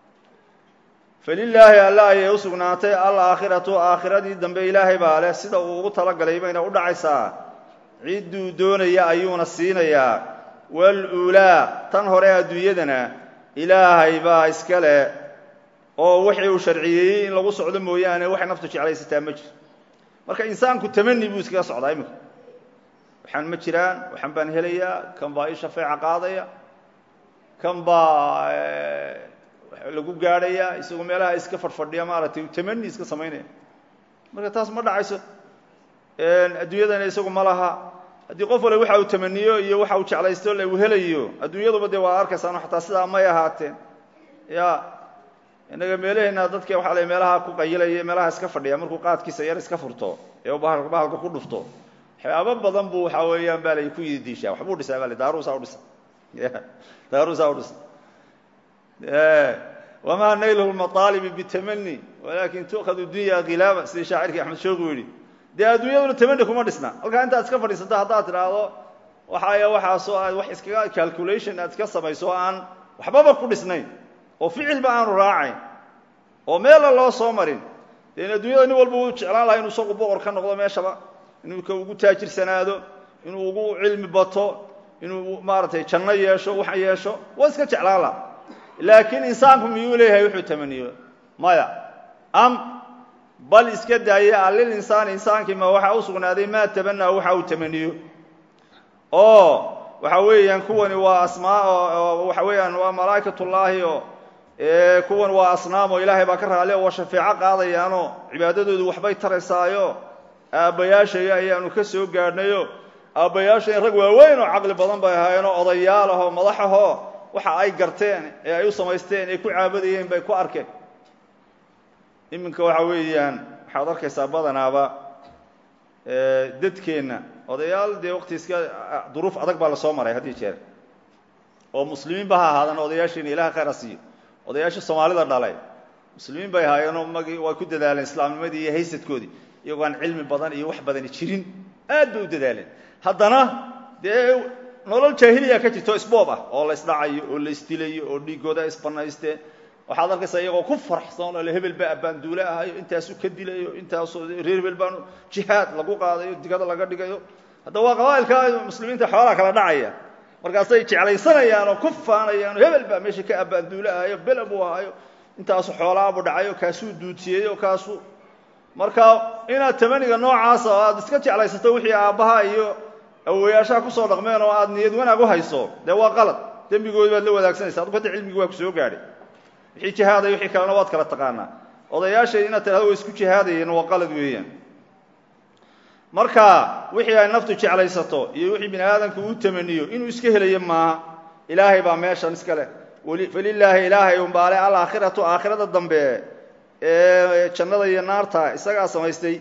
falilaahi alla ayay u sugnaatay alaakhiratu aakhiradii dambe ilaahay baa leh sida uu ugu talagalay bayna u dhacaysaa cidduu doonaya ayuuna siinayaa waluulaa tan hore adduunyadana ilaahay baa iska leh oo wixii uu sharciyeeyey in lagu socdo mooyaane waxay naftu jeclaysataa ma jiro marka insaanku tamani buu iskaga socdaa iminka waxaan ma jiraan waxaan baan helayaa kan baa ii shafeeca qaadaya kan baa lagu gaadhaya isagoo meelaha iska fadhfadhiya maaragtay tamani iska samaynaya marka taas ma dhacayso adduunyadana isagu ma laha haddii qof wale waxa uu tamaniyo iyo waxa uu jeclaysto uu helayo adduunyaduba dee waa arkaysaan xataa sidaa may ahaateen ya innaga meelaheenna dadka waxaa la meelaha ku qayilaya meelaha iska fadhiya markuu qaadkiisa yar iska furto ee bahalka ku dhufto waxyaabo badan buu waxaa weeyaan baa lay ku yidiishaa waxbuu dhisaa baa l daaruusaa udhisa daaruusaa udhisa wamaa nayluhu lmaطaalibi bitamani walakin tu'khadu dunya khilaaba sidii shaacirkii axmed shoogu yidhi dee adduunyaduna tamani kuma dhisna halkaa intaad iska fadhiisato haddaad tidhaahdo waxaaya waxaasoo aad wax iskaga calculation aad iska samayso o aan waxbaba ku dhisnayn oo ficilba aanu raacayn oo meella loo soo marin dee adduunyada nin walba uu jeclaan laha inu isagu boqor ka noqdo meeshaba inuu ka ugu taajirsanaado inuu ugu cilmi bato inuu maaragtay janno yeesho wax yeesho waa iska jeclaan laha laakiin insaanku miyuu leeyahay wuxuu tamaniyo maya am bal iska daaya alil insaani insaankii ma waxaa u sugnaaday maa tabanaa waxa uu tamaniyo oo waxa weeyaan kuwani waa asmaa waxa weeyaan waa malaa'ikatullaahi oo kuwan waa asnaam oo ilaahay baa ka raali oo waa shafeeco qaadayaanoo cibaadadoodu waxbay taraysaayo aabbayaashay ayaanu ka soo gaadhnayo aabbayaashay rag waaweyn oo caqli badan bay ahaayeen oo odayaal ahoo madax ahoo waxa ay garteen ee ay u samaysteen ee ku caabadayeen bay ku arkeen iminka waxa weeyaan waxaad arkaysaa badanaaba dadkeenna odayaal dee waqti iska duruuf adag baa lasoo maray haddii jeer oo muslimiinba ha ahaadaan odayaasheena ilaha khayr ha siiyo odayaashii soomaalida dhalay muslimiin bay ahaayeenoo magii way ku dadaaleen islaamnimadii iyo haysadkoodii iyagoo aan cilmi badan iyo wax badani jirin aad bay u dadaaleen haddana dee nolol jaahiliya ka jirto isboob ah oo la isdhacayo oo la isdilayo oo dhiigooda isbanaysteen waxaad arkaysaa iyagoo ku faraxsan oo le hebel baa abbaanduule ahayo intaasu ka dilayo intaasoo reer hebel baan jihaad lagu qaadayo digada laga dhigayo hadda waa qabaa'ilka muslimiinta xoolaha kala dhacaya markaasay jeclaysanayaan oo ku faanayaan hebel baa meesha ka abbaanduule ahayo bela buu ahayo intaasu xoolaabu dhacayo kaasuu duutiyeeyo kaasuu marka inaad tamaniga noocaasa oo aad iska jeclaysato wixii aabbaha iyo awowayaashaha kusoo dhaqmeen oo aad niyad wanaag u hayso dee waa qalad dembigoodi baad la wadaagsanaysa adku hadda cilmigii waa ku soo gaadhay wixii jihaaday wixii kalena waad kala taqaanaa odayaashay inaad tidhahdo way isku jihaadayeen waa qalad weeyaan marka wixii ay naftu jeclaysato iyo wixii bini aadamku uu tamaniyo inuu iska helayo maaha ilaahay baa meeshan iska leh falilaahi ilaahay unbaale alaakhiratu aakhirada dambe ee jannada iyo naarta isagaa samaystay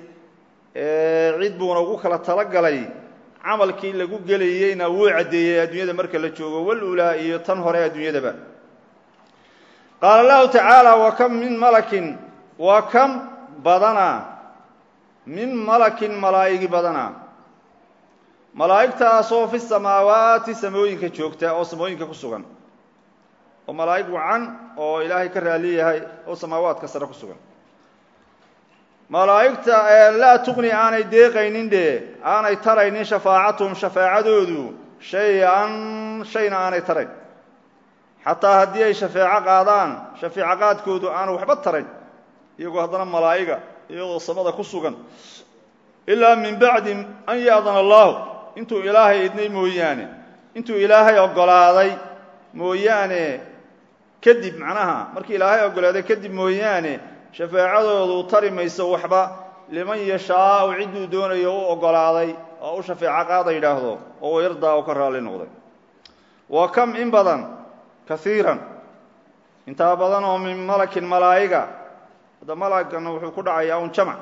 cid buuna ugu kala talagalay camalkii lagu gelayeyna wuu caddeeyey adduunyada marka la joogo walulaa iyo tan hore adduunyadaba qaala allahu tacaala wa kam min malakin wa kam badana min malakin malaa'igi badana malaa'igtaasoo fi samaawaati samooyinka joogta oo samooyinka ku sugan oo malaa'ig wacan oo ilaahay ka raali yahay oo samaawaadka sare ku sugan malaa'igta laa tuqni aanay deeqaynin dhe aanay taraynin shafaacatuhum shafaacadoodu shay-an shayna aanay tarayn xataa haddii ay shafeeco qaadaan shafeeco qaadkoodu aanu waxba tarayn iyagoo haddana malaa'iga iyagoo samada ku sugan ilaa min bacdi an ya'dana allahu intuu ilaahay idnay mooyaane intuu ilaahay oggolaaday mooyaane kadib macnaha markii ilaahay oggolaaday kadib mooyaane shafaacadoodu tari mayso waxba liman yashaau cidduu doonayo u oggolaaday oo u shafeeco qaada yidhaahdo oo yardaa u ka raalli noqday wa kam in badan kaiiran intaa badan oo min malakin malaa'iga hadda malagana wuxuu ku dhacayaa un jamac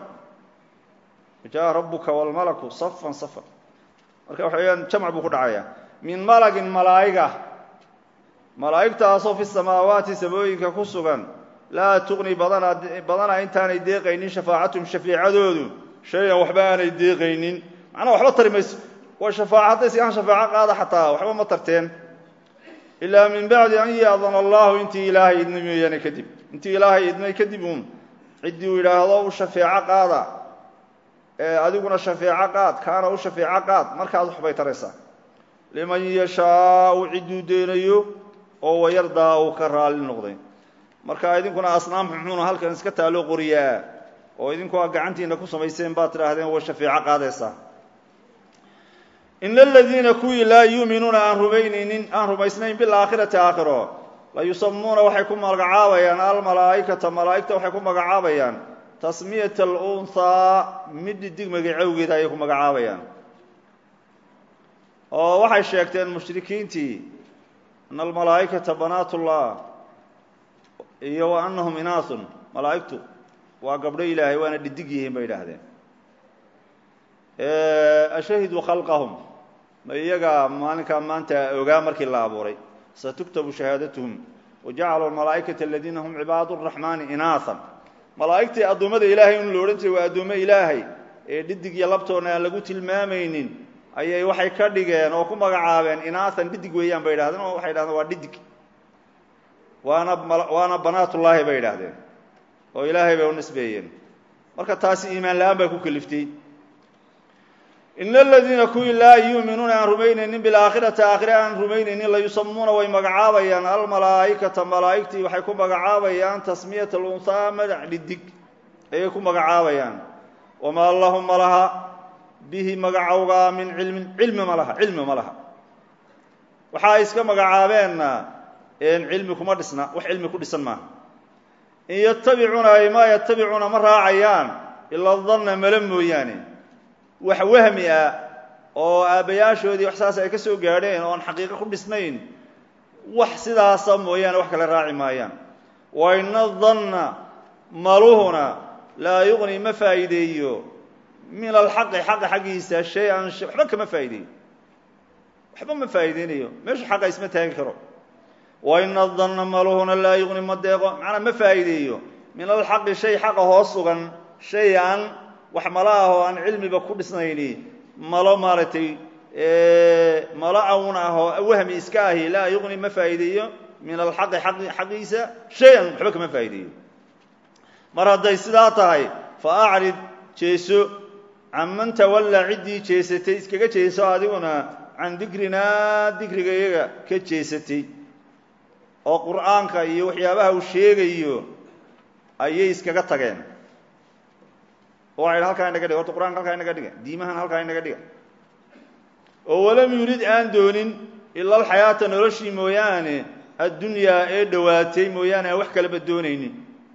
jaa rabuka wlmalaku safan safan marka waxa weyaan jamc buu ku dhacayaa min malagin malaa'iga malaa'igtaasoo fi samaawaati samooyinka ku sugan laa tuqni badana badana intaanay deeqaynin shafaacatum shafiicadoodu shay-an waxba aanay deeqaynin macnaha waxba tari mayso waa shafaaca hadday sigaan shafaaco qaada xataa waxba ma tarteen ilaa min bacdi an yaadana allahu intii ilaahay idnay mooyaane kadib intii ilaahay idnay kadib uun ciddii uu yidhaahdo u shafeeco qaada adiguna shafeeco qaad kaana u shafeeco qaad markaad waxbay taraysaa liman yashaau cidduu deenayo oo wayardaa uu ka raalli noqday marka idinkuna asnaam xunxuuna halkan iska taalo qoriyaa oo idinku a gacantiina ku samayseen baad tidhaahdeen way shafeeco qaadaysaa ina aladiina kuwii laa yuuminuuna aan rumaynaynin aan rumaysnayn bilaakhirati aakhiro la yusamuuna waxay ku magacaabayaan almalaa'ikata malaa'igta waxay ku magacaabayaan tasmiyat alunhaa mid dhidig magacowgeeda ayay ku magacaabayaan oo waxay sheegteen mushrikiintii ana almalaa'ikata banaat ullah iyo wa anahum inaasun malaa'igtu waa gabdho ilaahay waana dhidig yihiin bay idhaahdeen ashahiduu khalqahum ma iyagaa maalinkaa maanta ogaa markii la abuuray satuktabu shahaadatuhum wajacaluu almalaa'ikata aladiina hum cibaadu raxmaani inaahan malaa'igtii addoommada ilaahay un la odhan jiray waa addoommo ilaahay ee dhidig iyo labtoona aan lagu tilmaamaynin ayay waxay ka dhigeen oo ku magacaabeen inaahan dhidig weeyaan bay idhahdeen oo waxay dhahdeen waa dhidig waana waana banaatullaahi bay idhaahdeen oo ilaahay bay u nisbeeyeen marka taasi iimaan la-aan baa ku keliftay ina aladiina kuwii laa yuuminuuna aan rumaynaynin bilaakhirati aakhire aan rumaynaynin layusamuuna way magacaabayaan almalaa'ikata malaa'igtii waxay ku magacaabayaan tasmiyat alunhaa magac dhidig ayay ku magacaabayaan wamaa lahum ma laha bihi magacowgaa min cilmin cilmi ma laha cilmi ma laha waxa ay iska magacaabeenna cilmi kuma dhisna wax cilmi ku dhisan maaha in yatabicuuna ay maa yatabicuuna ma raacayaan ila danna male mooyaane wax wahmi ah oo aabbayaashoodii wax saas ay ka soo gaadheen oo aan xaqiiqo ku dhisnayn wax sidaasa mooyaane wax kale raaci maayaan wa ina danna maluhuna laa yuqni ma faa'iideeyo min alxaqi xaqa xaggiisa shay-an waxba kama faa'ideeyo waxba ma faa'iideynayo meeshu xaqa isma taagi karo wa ina danna maluhuna laa yuqni ma deeqo macnaa ma faa'iideeyo min alxaqi shay xaqa hoos sugan shay-an wax malo ah oo aan cilmiba ku dhisnayni malo maaragtay malo awn ah oo wahmi iska ahi laa yuqni ma faa'iideeyo min alxaqi xaqiisa shay-an waxba kama faa'iideeyo mar hadday sidaa tahay fa acrid jeeso canman tawallaa ciddii jeesatay iskaga jeeso adiguna can dikrinaa dikriga iyaga ka jeesatay oo qur'aanka iyo waxyaabaha uu sheegayo ayay iskaga tageen oo waxay halkaa inaga dhiga horta qur'anka halkaa inaga dhiga diimahan halkaa inaga dhiga oo walam yurid aan doonin ila alxayaata noloshii mooyaane addunyaa ee dhowaatay mooyaane aan wax kalaba doonaynin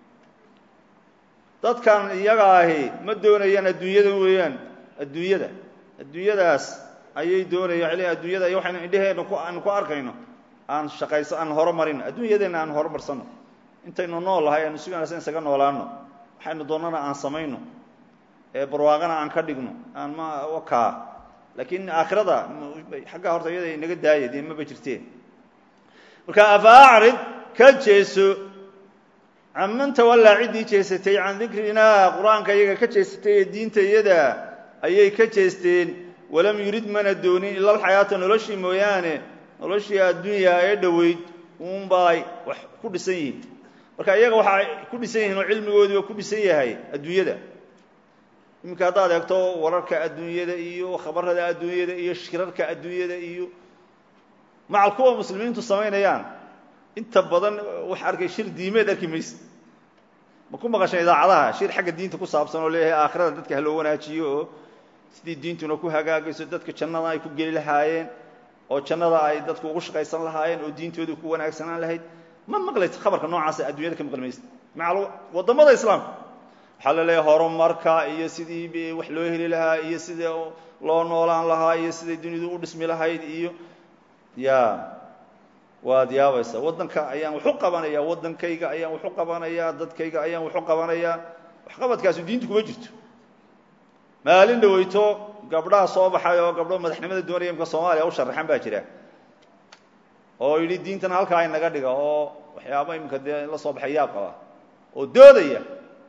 dadkan iyaga ahi ma doonayaan adduunyada weeyaan adduunyada adduunyadaas ayay doonayaan l adduunyada iyo waxaynu indheheena ku aan ku arkayno aan shaqayso aan horumarin adduunyadeenna aan horumarsano intaynu nool lahay aanu si wanaagsan isaga noolaano waxaynu doonnana aan samayno ee barwaaqana aan ka dhigno aan ma kaa laakiin aakhirada xaggaa horta iyada inaga daaya dee maba jirteen marka afa acrid ka jeeso canman tawallaa ciddii jeesatay can dikrinaa qur-aanka iyaga ka jeesatay ee diinta iyada ayay ka jeesteen walam yurid mana doonin ila alxayaata noloshii mooyaane noloshii adduunyaa ee dhoweyd uunbay wax ku dhisan yihiin marka iyaga waxaa ku dhisan yihiin oo cilmigoodiiba ku dhisan yahay adduunyada iminka haddaad eegto wararka adduunyada iyo khabarada adduunyada iyo shirarka adduunyada iyo macal kuwa muslimiintu samaynayaan inta badan wax arkay shir diimeed arki mayse ma ku maqashan idaacadaha shir xagga diinta ku saabsan oo leeyahay aakhirada dadka ha loo wanaajiyo oo sidii diintuna ku hagaagayso dadka jannada ay ku geli lahaayeen oo jannada ay dadku ugu shaqaysan lahaayeen oo diintooda ku wanaagsanaan lahayd ma maqlaysa khabarka noocaasa adduunyada ka maqli maysa macal waddamada islaamka waxaa la leeyahay horumarka iyo sidii wax loo heli lahaa iyo sidii loo noolaan lahaa iyo siday dunidu u dhismi lahayd iyo ya waad yaabaysa waddanka ayaan waxu qabanayaa waddankayga ayaan waxu qabanayaa dadkayga ayaan waxu qabanayaa waxqabadkaasu diintu kuma jirto maalin dhaweyto gabdhaha soo baxay oo gabdho madaxnimada doonaya imka soomaaliya u sharaxan baa jira oo yidhi diintana halkaa inaga dhiga oo waxyaaba imika dee la soo baxay yaab qaba oo doodaya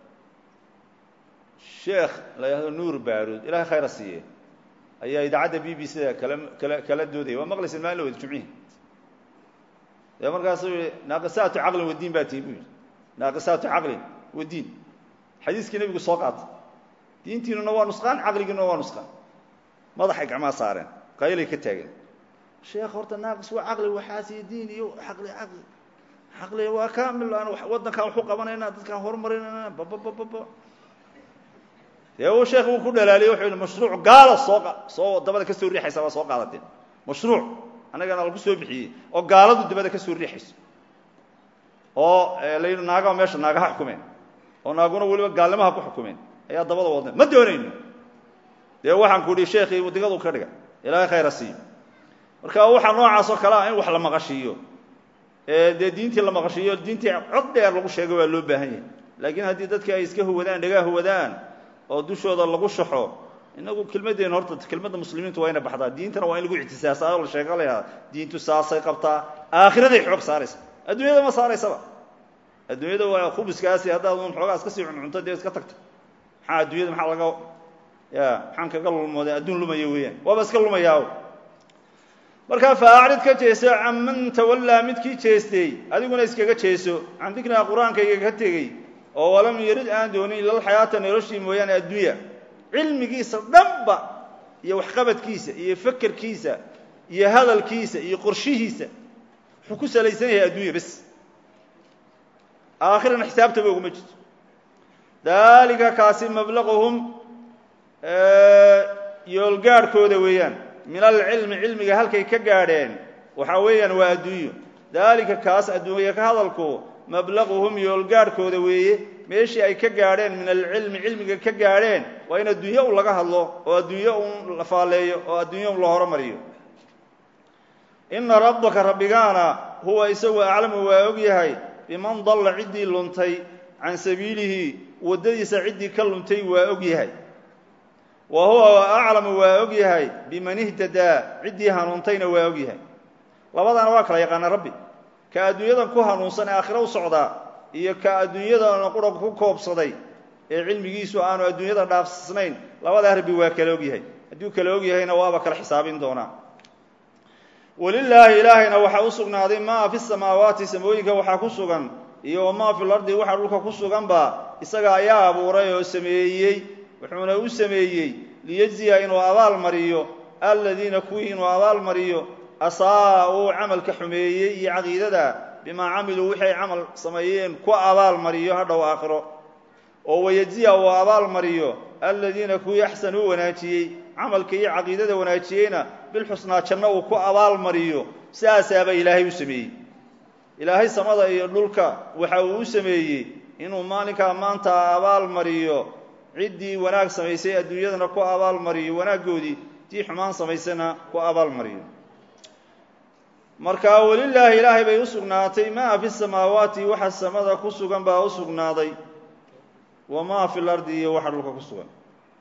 sheekh la yidhahdo nuur baarud ilahay khayra siiye ayaa idaacadda b b c da kala kala kala doodaya waa maqlaysa maalin wada jumcihi dee markaasuu yihi naaqisaatu caqlin wadiin baa tihi bu yidhi naaqisaatu caqlin wadiin xadiiskii nebigu soo qaatay diintiinuna waa nusqaan caqligiinuna waa nusqaan madaxay gacmaa saareen qaylay ka taageen sheekh horta naaqis waa caqli waxaasiyo diin iyo caqli caqli caqli waa kamil aan waddankaan waxu qabanayna dadkaan horumarinayna bababababa dee uu sheekh uu ku dhalaaliyey wuxuu yihi mashruuc gaala soo soo dabada ka soo riixaysa waa soo qaadateen mashruuc annagana lagu soo bixiyey oo gaaladu dabada ka soo riixayso oo la yidhi naagaha meesha naagaha xukumeen oo naaguna weliba gaalnimaha ku xukumeen ayaa dabada wadnay ma doonayno dee waxaan ku idhi sheekhii wadigadu ka dhiga ilaahay khayra siiyo marka waxaa noocaas oo kale ah in wax la maqashiiyo dee diintii la maqashiiyo diintii cod dheer lagu sheego waa loo baahan yahay laakiin haddii dadki ay iska huwadaan dhagaa huwadaan oo dushooda lagu shaxo inagu kelmaddeena horta kelmadda muslimiintu waa ina baxdaa diintana waa in lagu ictisaasaa oo la sheega layahaa diintu saasay qabtaa aakhiraday xoog saaraysa adduunyada ma saaraysaba adduunyada waa khubiskaasi haddaad un xoogaas ka sii cuncunto dee iska tagto maxaa adduunyada maxaa laga ya maxaan kaga lulmooday adduun lumaya weeyaan waaba iska lumayaa markaa faacrid ka jeeso canman tawallaa midkii jeestay adiguna iskaga jeeso can dikrinaa qur-aankayga ka tegey oo walam yarid aan doonin ila alxayaata noloshii mooyaane adduunya cilmigiisa dhanba iyo waxqabadkiisa iyo fekerkiisa iyo hadalkiisa iyo qorshihiisa wuxuu ku salaysan yahay adduunya bes aakhirana xisaabtaba oguma jirto dalika kaasi mablaquhum yoolgaadhkooda weeyaan min alcilmi cilmiga halkay ka gaadheen waxaa weeyaan waa adduunyo daalika kaas adduunya ka hadalku mablaquhum yoolgaadhkooda weeye meeshii ay ka gaadheen min alcilmi cilmiga ka gaadheen waa in adduunyo un laga hadlo oo adduunyo un la faalleeyo oo adduunyo un la horomariyo ina rabbaka rabbigaana huwa isagu aclamu waa og yahay biman dalla ciddii luntay can sabiilihi waddadiisa ciddii ka luntay waa og yahay wa huwa aclamu waa og yahay biman ihtadaa ciddii hanuuntayna waa og yahay labadaana waa kala yaqaana rabbi ka adduunyadan ku hanuunsan ee aakhiro u socdaa iyo ka adduunyadana qura ku koobsaday ee cilmigiisu aanu adduunyada dhaafsnayn labadaa rabbi waa kala og yahay hadduu kala og yahayna waaba kala xisaabin doonaa walilaahi ilaahayna waxaa u sugnaaday maa fi samaawaati samooyinka waxaa ku sugan iyo wamaa fi lardi waxa dhulka ku suganba isaga ayaa abuuray oo sameeyey wuxuuna u sameeyey liyejziya inuu abaal mariyo aladiina kuwii inuu abaal mariyo asaa-uu camalka xumeeyey iyo caqiidada bimaa camiluu wixii ay camal sameeyeen ku abaal mariyo hadhow aakhiro oo wayejziya uu abaal mariyo aladiina kuwii axsanuu wanaajiyey camalka iyo caqiidada wanaajiyeyna bilxusnaa janno uu ku abaalmariyo sidaasaaba ilaahay u sameeyey ilaahay samada iyo dhulka waxa uu u sameeyey inuu maalinkaa maanta abaalmariyo ciddii wanaag samaysay adduunyadana ku abaalmariyo wanaaggoodii tii xumaan samaysana ku abaalmariyo marka welilaahi ilaahay bay u sugnaatay maa fi samaawaati waxa samada ku sugan baa u sugnaaday wamaa fi lardi iyo waxa dhulka ku sugan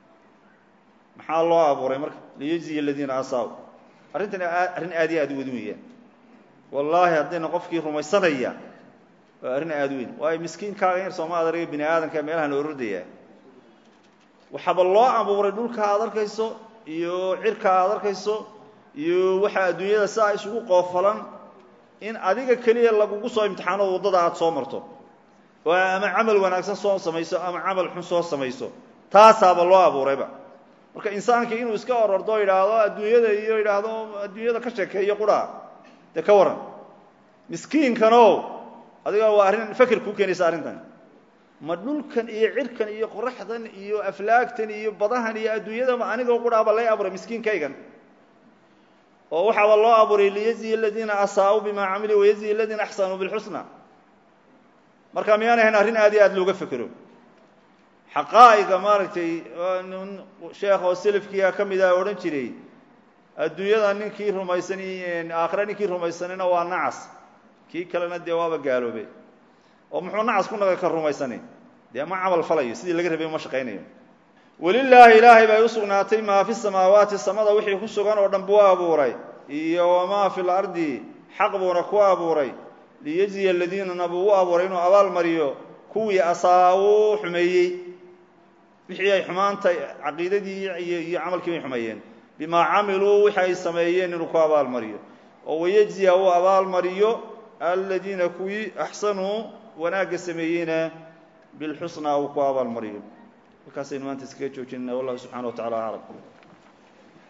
maxaa loo abuuray marka liyejziya aladiina asaaw arrintan arrin aad iyo aad u weyn weeyaan wallaahi haddayna qofkii rumaysanaya waa arrin aada u weyn waayo miskiinkaaga yar sooma adarga bini aadamka meelahan ordaya waxaaba loo abuuray dhulka aad arkayso iyo cirka aad arkayso iyo waxa adduunyada sidaa isugu qoofalan in adiga keliya lagugu soo imtixaano waddada aada soo marto oo ama camal wanaagsan soo samayso ama camal xun soo samayso taasaaba loo abuurayba marka insaanka inuu iska orordo o yidhaahdo adduunyada iyo yidhaahdo adduunyada ka sheekeeyo qura dee ka waran miskiinkano adiga waa arrin feker kuu keenaysa arrintan ma dhulkan iyo cirkan iyo qoraxdan iyo aflaagtan iyo badahan iyo adduunyadaba anigoo quraaba lay abuuray miskiinkaygan oo waxaaba loo abuuray liyaziya aladiina asaa'uu bimaa camiluu wayaziya aladiina axsanuu bilxusna marka miyaan ahayn arrin aad iyo aad looga fekero xaqaa'iga maaragtay nin sheekh oo selafkiia ka mid ah odhan jiray adduunyada ninkii rumaysan aakhire ninkii rumaysanina waa nacas kii kalena dee waaba gaaloobe oo muxuu nacas ku naga ka rumaysani dee ma camal falayo sidii laga rabay ma shaqaynayo welilaahi ilaahay bay u sugnaatay maa fi samaawaati samada wixii ku sugan oo dhan buu abuuray iyo wamaa fi lardi xaq buuna ku abuuray liyejziya aladiinana buu u abuuray inuu abaal mariyo kuwii asaawuu xumeeyey wixii ay xumaanta caqiidadii iyo camalkii bay xumeeyeen bimaa camiluu wixi ay sameeyeen inuu ku abaalmariyo oo wayejziya uu abaalmariyo aladiina kuwii axsanuu wanaagga sameeyeyna bilxusnaa uu ku abaalmariyo halkaasaynu maanta iskaga joojinana wallahu subxana wa tacala aclam